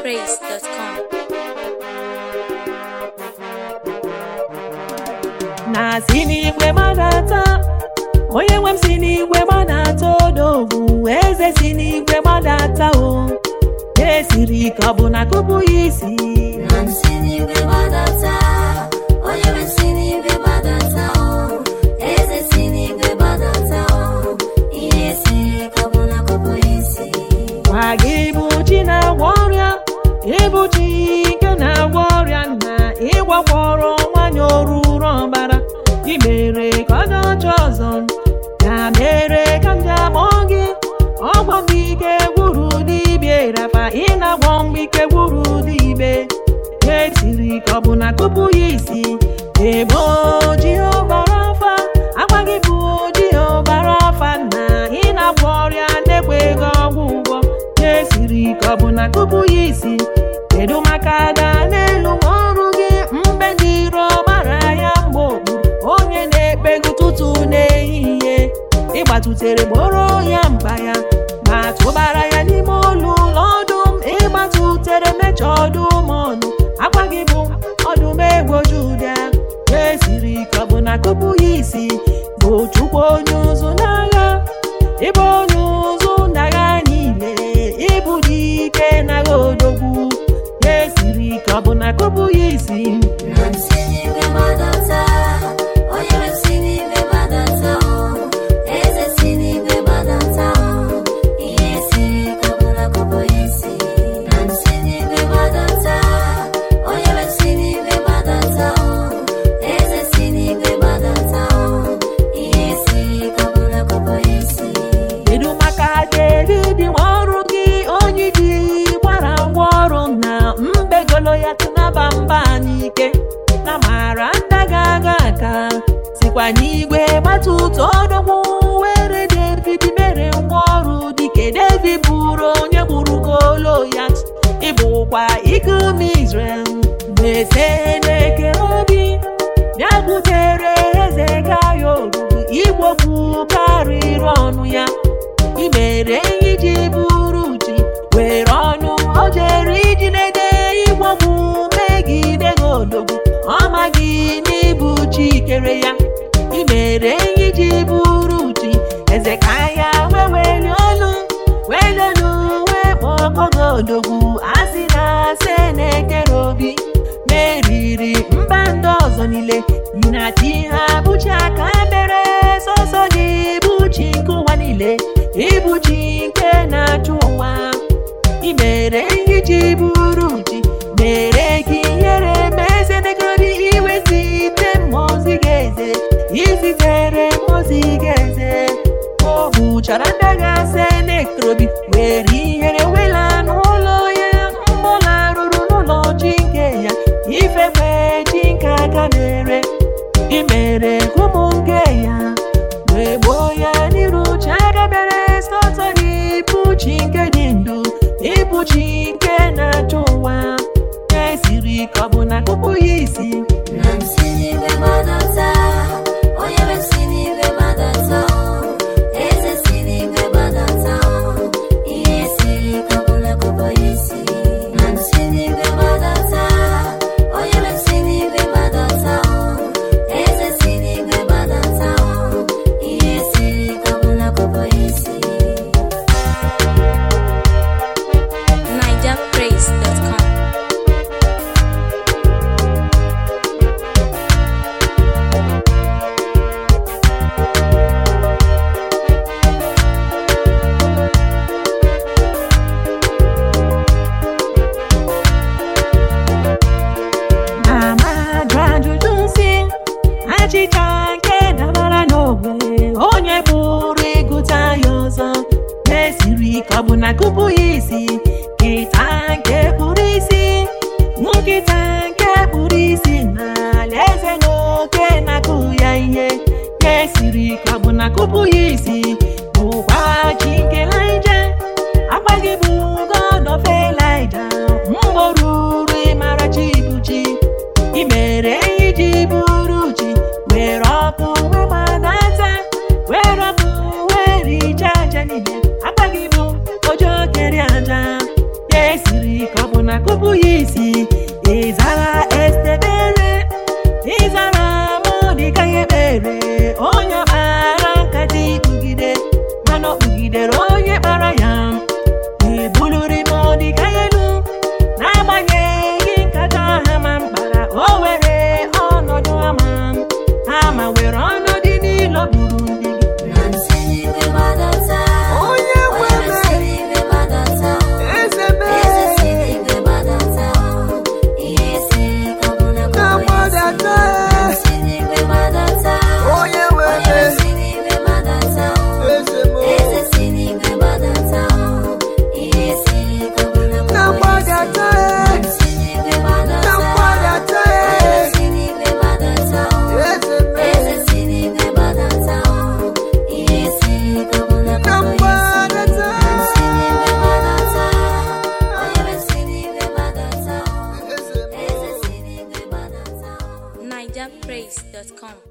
NigerPraise.com. na si n'igwe gbadata onye nwe m si n'igwe gbadata odogwu eze si n'igwe gbadata o esiri ka ọ bụ na kụpụ ya isi Na nsi n'igwe gbadata, onye nwe si n'igwe gbadata o, eze si n'igwe gbadata o, ihe siri ka ọ bụ na kụpụ isi. gwa gị bụ chi na-agwọ ọrịa ịbụ chi nke na-agwọ ọrịa na ịgwakwọrọ nwanyị oruru ọbara ị mere ka ọ dị ọcha ọzọ ya mere ka m ji akpọ gị ọgwọ mgbe ike gwuru dibịa rafa ị na-agwọ mgbe ike gwuru dibe esiri ka ọ bụ na tupu ya isi ebo jehova rafa agwa gị bụ jehova rafa na ị na-agwọ ọrịa na-ekweghị ọgwụ ụgwọ esiri ka ọ bụ na tupu ya isi kedu maka ada n'elu ọrụ gị mgbe ndị iro mara ya mgbe okpuru onye na-ekpe gị ụtụtụ n'ehihie ịgbatutere gboro ya mkpa ya ma tụbara ya n'ime olu ụlọ ọdụm ịgbatutere mecha ọdụm ọnụ agwa gị bụ ọdụm egwoju ụdịa esiri ka ọ bụ na kụpụ ya isi bụ chukwu onye ụzụ n'agha ịbụ onye ụzụ n'agha niile ịbụ dị ike n'agha odogwu esiri ka ọ bụ na kụpụ ya isi Na nsi n'igwe gbadata, onye nwe si n'igwe gbadata o, eze si n'igwe gbadata o, ihe siri ka ọ bụ na kụpụ isi. Na nsi n'igwe gbadata, onye nwe si n'igwe gbadata o, eze si n'igwe gbadata o, ihe siri ka ọ bụ na kụpụ isi. kedu maka David nwa ọrụ gị onye ji gbara ngwa ọrụ na mbegolo ya tụnaba mba n'ike na mara ndaga aga aka sikwa n'igwe gbata ụtọ ọdọgwu were David mere ngwa ọrụ dike David bụrụ onye gburu golo ya ịbụkwa ikom Israel na-ese na-ekere obi bịa butere eze gayo oruru igbogbu karịrị ọnụ ya ị mere ihe iji bụrụ ji were ọnụ o jere iji nede igbogbu megide gị odogwu ọ maghị n'ịbụ chi kere ya ị mere ihe iji bụrụ ji eze ka ya wee weli olu welelu wee kpọkọ gị odogwu asị na asị na-ekere obi meriri mba ndị ọzọ niile yinati ha bụchi aka mere sọsọ gị bụ chi nke ụwa niile ịbụ chi nke na-achụ ụwa ị mere ihe iji bụrụ ji mere gị ihere ma eze negodi iwezite mmụọzi gị eze izitere mmụọzi gị eze o gbuchara ndị ga-ase nekrobi were ihere wela n'ụlọ ya mgbọla rụrụ n'ụlọ chi nke ya ifekwe chi nke aka mere ị mere ka ụmụ nke ya wee gboo ya n'iru chi aka bịara sọtọ gị bụ chi nke dị ndụ ịbụ chi nke na-achụ ụwa esiri ka ọ bụ na kụpụ ya isi Na nsi n'igwe gbadata, onye nwe si n'igwe gbadata o, eze si n'igwe gbadata o, ihe siri ka ọ bụ na kụpụ isi. Na nsi n'igwe gbadata, onye nwe si n'igwe gbadata o, eze si n'igwe gbadata o, ihe siri ka ọ bụ na kụpụ isi. NigerPraise.com. Mama jụ ajụjụ nsị achịcha nke dabara n'ogwe onye pụrụ ịgụta ya ọzọ esiri ka ọ bụ na kụpụ ya isi nkịta nke kpụrụ isi nkịta nke kpụrụ isi na alaeze na oke na-akụ ya ihe ya esiri ka ọ bụ na kụpụ ya isi bụkwa chi nke laije agwaghị bụ God of Elijah mgbe ruru ịmara chi bụ chi ị mere ihe iji bụrụ chi were ọkụ wee gbadata were ọkụ wee richaa aja niile agbaghị bụ ojo kere aja ya esiri ka ọ bụ ma kụpụ ya isi ịzara estebere ịzara mọdịka ya ekpere onye kpara nkata ikpugide mana ọ kpugidere onye kpara ya ebuliri mọdịka ya elu n'agbanyeghị nkata ha ma mkpara o were ọnọdụ ama ama were ọnọdụ niile gburu ndị gị na nsị n'igwe gbadata Onye nwe onye ebe. si n'igwe gbadata eze eze si mee n'igwe gbadata ihe siri ike ọbụla na bụ isi gbadata na nsị n'igwe gbadata onye nwe onye ebe si n'igwe gbadata eze eze mee si n'igwe gbadata ihe siri ike ọbụla na bụ isi gbadata na nsị n'igwe na gbadata gbadata onye si n'igwe gbadata eze mee eze si n'igwe gbadata ihe siri ike ọbụla na bụ isi gbadata si n'igwe gbadata onye si n'igwe gbadata eze mee eze si n'igwe gbadata NigerPraise.com.